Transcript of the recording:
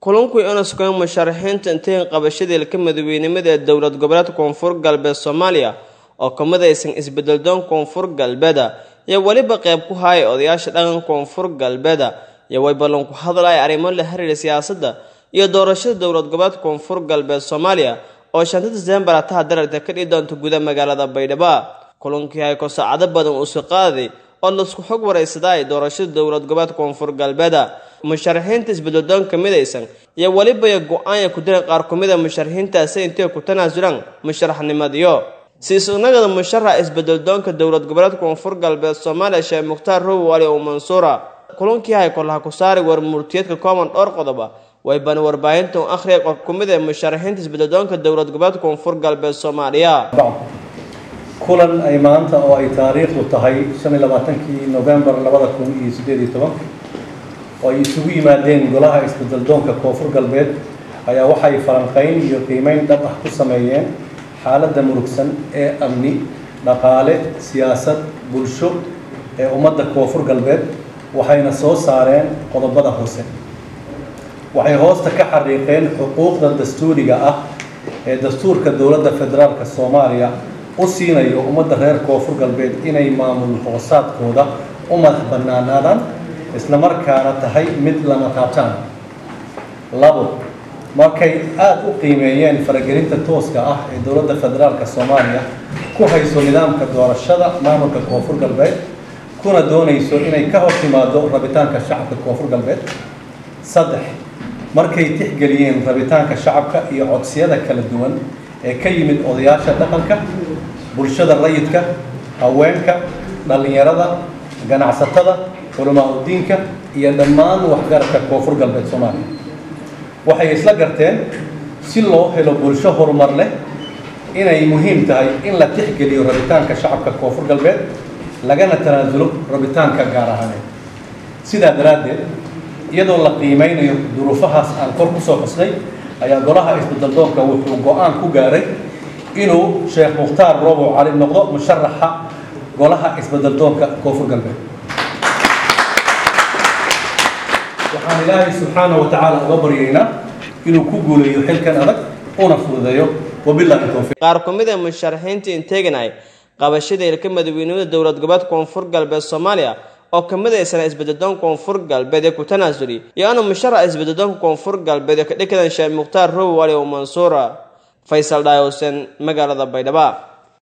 kulanku ina sugan musharaxiinta intayn qabashadii ilka madaweynimada ee dowlad goboleedka koonfur galbeed soomaaliya oo ka midaysan isbedeldoon koonfur galbeeda iyo weliba qeyb ku haaya odayaasha dhaqan koonfur galbeeda iyo way ballan ku hadlaya arrimo la xiriira siyaasadda iyo doorashada dowlad goboleedka koonfur galbeed soomaaliya oo shanta diseembar ataha dararta ka dhihi doonta guda magaalada baydhabo kulankii hay ko saacado badan uusi qaaday oo laisku xog waraysaday doorashada dowlad goboleedka koonfur galbeeda musharaxiinta isbedeldoon ka midaysan iyo weliba go-aanya ku diran qaar ku mida musharaxiintaasi intay ku tanaasulaan musharaxnimadiyo siisunagada musharaxa isbedeldoonka dowlad goboleedka koonfur galbeed soomaaliya sheekh mukhtaar rowi wali oo mansuura kulankii hay kolaha ku saari war murtiyeedka kooban dhowr qodoba way bana warbaahinta u akhriya qof ku mid ee musharaxiinta isbedeldoonka dowlad goboleedka koonfur galbeed soomaaliya kulan ay maanta oo ay taariikhdu tahay shan iyo labaatankii novembar labada kun iyo siddeed iyo toban oo ay isugu yimaadeen golaha isbedeldoonka koonfur galbeed ayaa waxay falanqayn iyo qiimeyn dhab ah ku sameeyeen xaaladda murugsan ee amni dhaqaale siyaasad bulsho ee ummadda koonfur galbeed waxayna soo saareen qodobada hoose waxay hoosta ka xariiqeen xuquuqda dastuuriga ah ee dastuurka dowladda federaalka soomaaliya u siinayo ummadda reer koonfur galbeed inay maamul hoosaadkooda u madax bannaanaadaan isla markaana tahay mid lama taabtaan labo markay aada u qiimeeyeen faragelinta tooska ah ee dowladda federaalka soomaaliya ku hayso nidaamka doorashada maamulka koonfur galbeed kuna doonayso inay ka hor timaado rabitaanka shacabka koonfur galbeed saddex markay tixgeliyeen rabitaanka shacabka iyo codsiyada kala duwan ee ka yimid odayaasha dhaqanka bulshada rayidka haweenka dhallinyarada ganacsatada culamaa udiinka iyo dhammaan waxgaradka koonfur galbeed soomaaliya waxay isla garteen si loo helo bulsho horumar leh inay muhiim tahay in la tixgeliyo rabitaanka shacabka koonfur galbeed lagana tanaasulo rabitaanka gaar ahaaneed sidaa daraaddeed iyadoo la qiimeynayo duruufahaas aan kor kusoo xusnay ayaa golaha isbedeldoonka wuxuu go-aan ku gaaray inuu sheekh mukhtaar roobow cali noqdo musharaxa golaha isbedeldoonka koonfur galbeed waxaan ilaahay subxaana wa tacaala uga baryaynaa inuu ku guuleeyo xilkan adag una fududeeyo wabillahi towfiiq qaar ku mid ee musharaxiinta inteeganay qabashada ilka madaweynimada dowlad goboleedka koonfur galbeed soomaaliya oo ka midaysana isbedeldoonka koonfur galbeed ee ku tanaasuli iyo ana musharaxa isbedeldoonka koonfur galbeed ee ka dhikadan sheekh mukhtaar rowi wali oo mansuura faysal dhaayowsen magaalada baydhabo